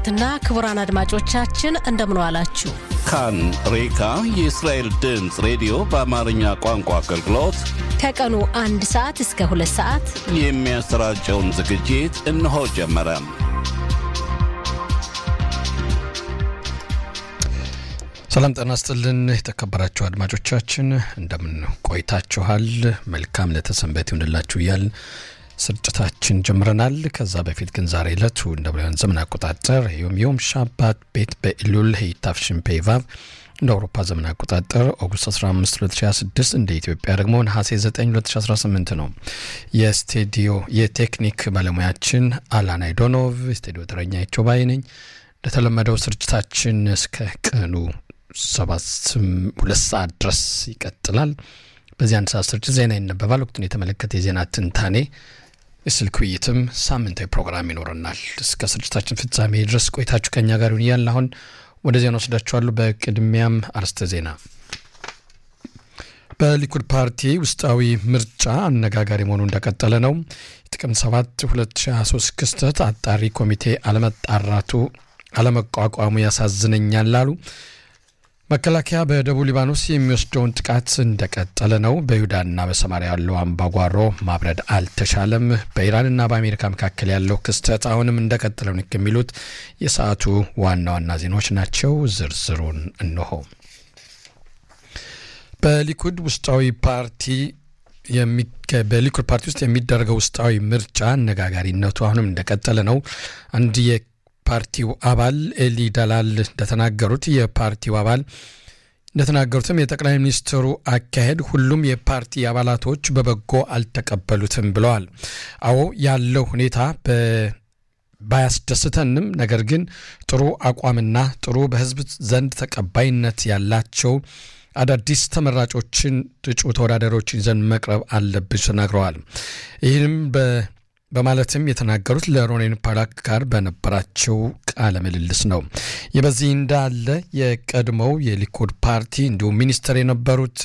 ክቡራትና ክቡራን አድማጮቻችን እንደምን ዋላችሁ። ካን ሬካ የእስራኤል ድምፅ ሬዲዮ በአማርኛ ቋንቋ አገልግሎት ከቀኑ አንድ ሰዓት እስከ ሁለት ሰዓት የሚያሰራጨውን ዝግጅት እነሆ ጀመረ። ሰላም ጤና ይስጥልን የተከበራችሁ አድማጮቻችን እንደምን ቆይታችኋል? መልካም ለተሰንበት ይሁንላችሁ እያል ስርጭታችን ጀምረናል። ከዛ በፊት ግን ዛሬ ዕለቱ እንደ ብርሃን ዘመን አቆጣጠር ዮም ዮም ሻባት ቤት በኢሉል ሄይታፍሽን ፔቫቭ እንደ አውሮፓ ዘመን አቆጣጠር ኦገስት 15 2026 እንደ ኢትዮጵያ ደግሞ ነሐሴ 9 2018 ነው። የስቱዲዮ የቴክኒክ ባለሙያችን አላን አይዶኖቭ፣ ስቱዲዮ ተረኛ ይቾባይ ነኝ። እንደተለመደው ስርጭታችን እስከ ቀኑ ሰባት ሁለት ሰዓት ድረስ ይቀጥላል። በዚህ አንድ ሰዓት ስርጭት ዜና ይነበባል። ወቅቱን የተመለከተ የዜና ትንታኔ፣ የስልክ ውይይትም ሳምንታዊ ፕሮግራም ይኖረናል። እስከ ስርጭታችን ፍጻሜ ድረስ ቆይታችሁ ከኛ ጋር ይሁን እያልን አሁን ወደ ዜና ወስዳችኋለሁ። በቅድሚያም አርስተ ዜና። በሊኩድ ፓርቲ ውስጣዊ ምርጫ አነጋጋሪ መሆኑ እንደቀጠለ ነው። የጥቅምት 7 2023 ክስተት አጣሪ ኮሚቴ አለመጣራቱ አለመቋቋሙ ያሳዝነኛል አሉ። መከላከያ በደቡብ ሊባኖስ የሚወስደውን ጥቃት እንደቀጠለ ነው። በይሁዳና በሰማሪያ ያለው አምባጓሮ ማብረድ አልተቻለም። በኢራንና በአሜሪካ መካከል ያለው ክስተት አሁንም እንደቀጠለ ነው የሚሉት የሰዓቱ ዋና ዋና ዜናዎች ናቸው። ዝርዝሩን እንሆ። በሊኩድ ውስጣዊ ፓርቲ በሊኩድ ፓርቲ ውስጥ የሚደረገው ውስጣዊ ምርጫ አነጋጋሪነቱ አሁንም እንደቀጠለ ነው። አንድ ፓርቲው አባል ኤሊ ደላል እንደተናገሩት የፓርቲው አባል እንደተናገሩትም የጠቅላይ ሚኒስትሩ አካሄድ ሁሉም የፓርቲ አባላቶች በበጎ አልተቀበሉትም ብለዋል። አዎ ያለው ሁኔታ ባያስደስተንም፣ ነገር ግን ጥሩ አቋምና ጥሩ በሕዝብ ዘንድ ተቀባይነት ያላቸው አዳዲስ ተመራጮችን እጩ ተወዳዳሪዎችን ይዘን መቅረብ አለብን ተናግረዋል። ይህንም በማለትም የተናገሩት ለሮኔን ፓላክ ጋር በነበራቸው ቃለ ምልልስ ነው። ይህ በዚህ እንዳለ የቀድሞው የሊኩድ ፓርቲ እንዲሁም ሚኒስትር የነበሩት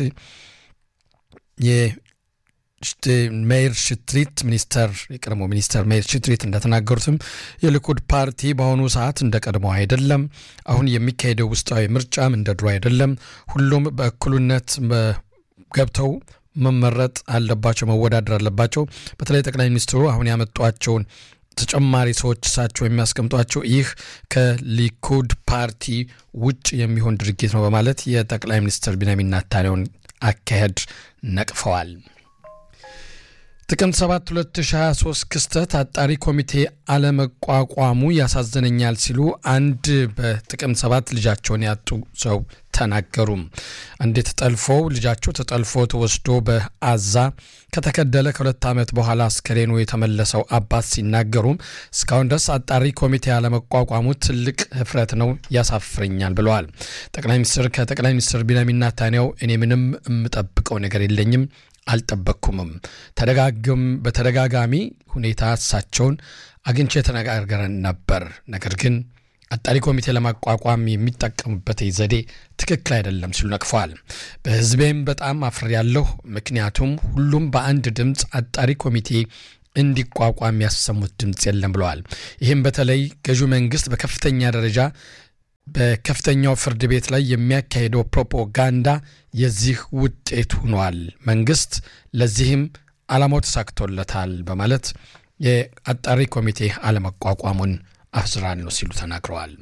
ሜይር ሽትሪት ሚኒስተር የቀድሞ ሚኒስተር ሜይር ሽትሪት እንደተናገሩትም የሊኩድ ፓርቲ በአሁኑ ሰዓት እንደ ቀድሞ አይደለም። አሁን የሚካሄደው ውስጣዊ ምርጫም እንደ ድሮ አይደለም። ሁሉም በእኩልነት ገብተው መመረጥ አለባቸው፣ መወዳደር አለባቸው። በተለይ ጠቅላይ ሚኒስትሩ አሁን ያመጧቸውን ተጨማሪ ሰዎች እሳቸው የሚያስቀምጧቸው ይህ ከሊኩድ ፓርቲ ውጭ የሚሆን ድርጊት ነው በማለት የጠቅላይ ሚኒስትር ቢንያሚን ኔታንያሁን አካሄድ ነቅፈዋል። ጥቅምት 7 2023 ክስተት አጣሪ ኮሚቴ አለመቋቋሙ ያሳዝነኛል ሲሉ አንድ በጥቅምት 7 ልጃቸውን ያጡ ሰው ተናገሩ። አንድ ተጠልፎ ልጃቸው ተጠልፎ ተወስዶ በአዛ ከተገደለ ከሁለት ዓመት በኋላ አስከሬኑ የተመለሰው አባት ሲናገሩም እስካሁን ድረስ አጣሪ ኮሚቴ አለመቋቋሙ ትልቅ ህፍረት ነው፣ ያሳፍረኛል ብለዋል። ጠቅላይ ሚኒስትር ከጠቅላይ ሚኒስትር ቢንያሚን ኔታንያሁ እኔ ምንም የምጠብቀው ነገር የለኝም አልጠበቅኩምም። ተደጋግም በተደጋጋሚ ሁኔታ እሳቸውን አግኝቼ ተነጋግረን ነበር። ነገር ግን አጣሪ ኮሚቴ ለማቋቋም የሚጠቀሙበት ዘዴ ትክክል አይደለም ሲሉ ነቅፈዋል። በህዝቤም በጣም አፍሬያለሁ። ምክንያቱም ሁሉም በአንድ ድምፅ አጣሪ ኮሚቴ እንዲቋቋም ያሰሙት ድምፅ የለም ብለዋል። ይህም በተለይ ገዢው መንግስት በከፍተኛ ደረጃ በከፍተኛው ፍርድ ቤት ላይ የሚያካሄደው ፕሮፓጋንዳ የዚህ ውጤት ሆኗል። መንግስት ለዚህም ዓላማው ተሳክቶለታል በማለት የአጣሪ ኮሚቴ አለመቋቋሙን አፍዝራለሁ ሲሉ ተናግረዋል።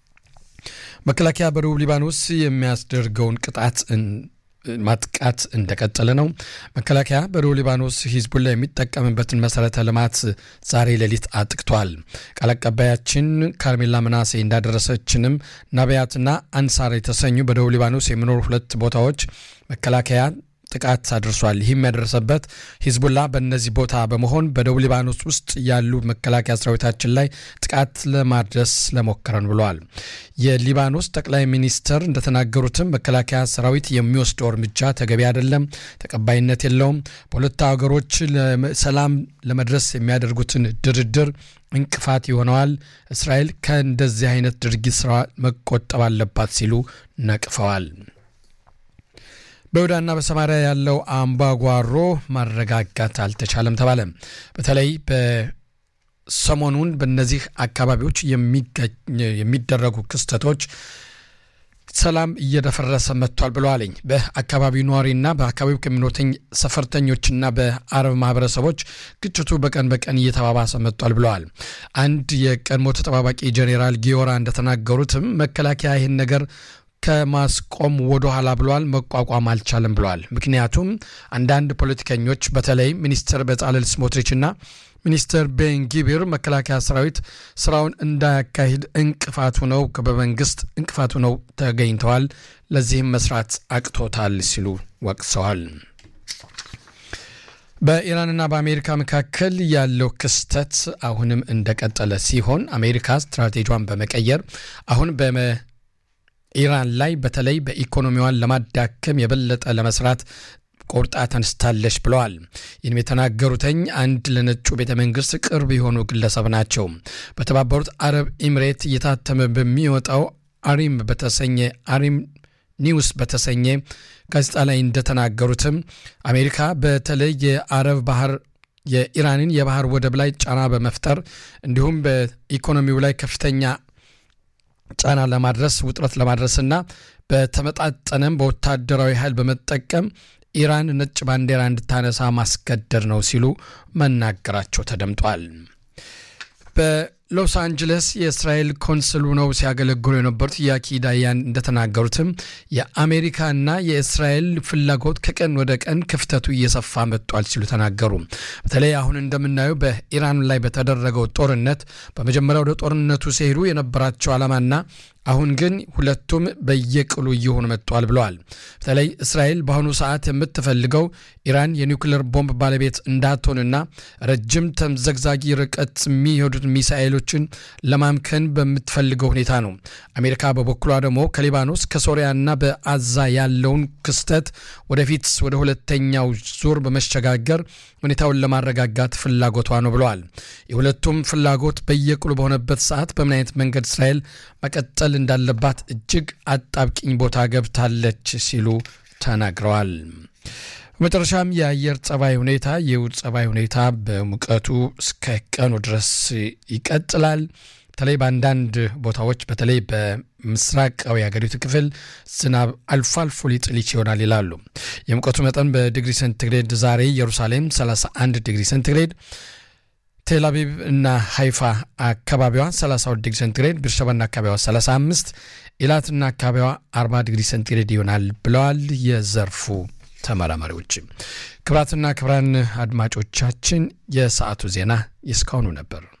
መከላከያ በደቡብ ሊባኖስ የሚያስደርገውን ቅጣት ማጥቃት እንደቀጠለ ነው። መከላከያ በደቡብ ሊባኖስ ሂዝቡላ የሚጠቀምበትን መሰረተ ልማት ዛሬ ሌሊት አጥቅቷል። ቃል አቀባያችን ካርሜላ ምናሴ እንዳደረሰችንም ናቢያትና አንሳር የተሰኙ በደቡብ ሊባኖስ የሚኖሩ ሁለት ቦታዎች መከላከያ ጥቃት አድርሷል። ይህም ያደረሰበት ሂዝቡላ በእነዚህ ቦታ በመሆን በደቡብ ሊባኖስ ውስጥ ያሉ መከላከያ ሰራዊታችን ላይ ጥቃት ለማድረስ ለሞከረን ብለዋል። የሊባኖስ ጠቅላይ ሚኒስትር እንደተናገሩትም መከላከያ ሰራዊት የሚወስደው እርምጃ ተገቢ አይደለም፣ ተቀባይነት የለውም። በሁለቱ ሀገሮች ሰላም ለመድረስ የሚያደርጉትን ድርድር እንቅፋት ይሆነዋል። እስራኤል ከእንደዚህ አይነት ድርጊት ስራ መቆጠብ አለባት ሲሉ ነቅፈዋል። በይሁዳና በሰማሪያ ያለው አምባጓሮ ማረጋጋት አልተቻለም ተባለ። በተለይ ሰሞኑን በእነዚህ አካባቢዎች የሚደረጉ ክስተቶች ሰላም እየደፈረሰ መጥቷል ብለዋለኝ። በአካባቢው ነዋሪና በአካባቢው ከሚኖተኝ ሰፈርተኞችና በአረብ ማህበረሰቦች ግጭቱ በቀን በቀን እየተባባሰ መጥቷል ብለዋል። አንድ የቀድሞ ተጠባባቂ ጄኔራል ጊዮራ እንደተናገሩትም መከላከያ ይህን ነገር ከማስቆም ወደ ኋላ ብለዋል፣ መቋቋም አልቻለም ብለዋል። ምክንያቱም አንዳንድ ፖለቲከኞች በተለይ ሚኒስትር በጻለል ስሞትሪችና ሚኒስትር ቤንጊቢር መከላከያ ሰራዊት ስራውን እንዳያካሂድ እንቅፋቱ ነው በመንግስት እንቅፋቱ ነው ተገኝተዋል፣ ለዚህም መስራት አቅቶታል ሲሉ ወቅሰዋል። በኢራንና በአሜሪካ መካከል ያለው ክስተት አሁንም እንደቀጠለ ሲሆን አሜሪካ ስትራቴጂዋን በመቀየር አሁን በኢራን ላይ በተለይ በኢኮኖሚዋን ለማዳከም የበለጠ ለመስራት ቆርጣ ተነስታለች ብለዋል። ይህንም የተናገሩትኝ አንድ ለነጩ ቤተ መንግስት ቅርብ የሆኑ ግለሰብ ናቸው። በተባበሩት አረብ ኤምሬት እየታተመ በሚወጣው አሪም በተሰኘ አሪም ኒውስ በተሰኘ ጋዜጣ ላይ እንደተናገሩትም አሜሪካ በተለይ የአረብ ባህር የኢራንን የባህር ወደብ ላይ ጫና በመፍጠር እንዲሁም በኢኮኖሚው ላይ ከፍተኛ ጫና ለማድረስ ውጥረት ለማድረስና በተመጣጠነም በወታደራዊ ኃይል በመጠቀም ኢራን ነጭ ባንዲራ እንድታነሳ ማስገደድ ነው ሲሉ መናገራቸው ተደምጧል። በሎስ አንጀለስ የእስራኤል ኮንስሉ ነው ሲያገለግሉ የነበሩት ያኪ ዳያን እንደተናገሩትም የአሜሪካና የእስራኤል ፍላጎት ከቀን ወደ ቀን ክፍተቱ እየሰፋ መጥቷል ሲሉ ተናገሩ። በተለይ አሁን እንደምናየው በኢራን ላይ በተደረገው ጦርነት በመጀመሪያ ወደ ጦርነቱ ሲሄዱ የነበራቸው ዓላማና አሁን ግን ሁለቱም በየቅሉ እየሆኑ መጥተዋል ብለዋል። በተለይ እስራኤል በአሁኑ ሰዓት የምትፈልገው ኢራን የኒውክሌር ቦምብ ባለቤት እንዳትሆንና ረጅም ተምዘግዛጊ ርቀት የሚሄዱት ሚሳኤሎችን ለማምከን በምትፈልገው ሁኔታ ነው። አሜሪካ በበኩሏ ደግሞ ከሊባኖስ ከሶሪያና በአዛ ያለውን ክስተት ወደፊት ወደ ሁለተኛው ዙር በመሸጋገር ሁኔታውን ለማረጋጋት ፍላጎቷ ነው ብለዋል። የሁለቱም ፍላጎት በየቅሉ በሆነበት ሰዓት በምን አይነት መንገድ እስራኤል መቀጠል እንዳለባት እጅግ አጣብቂኝ ቦታ ገብታለች ሲሉ ተናግረዋል። በመጨረሻም የአየር ጸባይ ሁኔታ የውድ ጸባይ ሁኔታ በሙቀቱ እስከ ቀኑ ድረስ ይቀጥላል። በተለይ በአንዳንድ ቦታዎች በተለይ በምስራቃዊ የሀገሪቱ ክፍል ዝናብ አልፎ አልፎ ሊጥል ይሆናል ይላሉ። የሙቀቱ መጠን በዲግሪ ሴንቲግሬድ ዛሬ ኢየሩሳሌም 31 ዲግሪ ሴንቲግሬድ ቴልአቪቭ እና ሃይፋ አካባቢዋ 32 ዲግሪ ሴንቲግሬድ፣ ቤርሸባና አካባቢዋ 35፣ ኢላትና አካባቢዋ 40 ዲግሪ ሴንቲግሬድ ይሆናል ብለዋል የዘርፉ ተመራማሪዎች። ክብራትና ክብራን አድማጮቻችን የሰዓቱ ዜና የእስካሁኑ ነበር።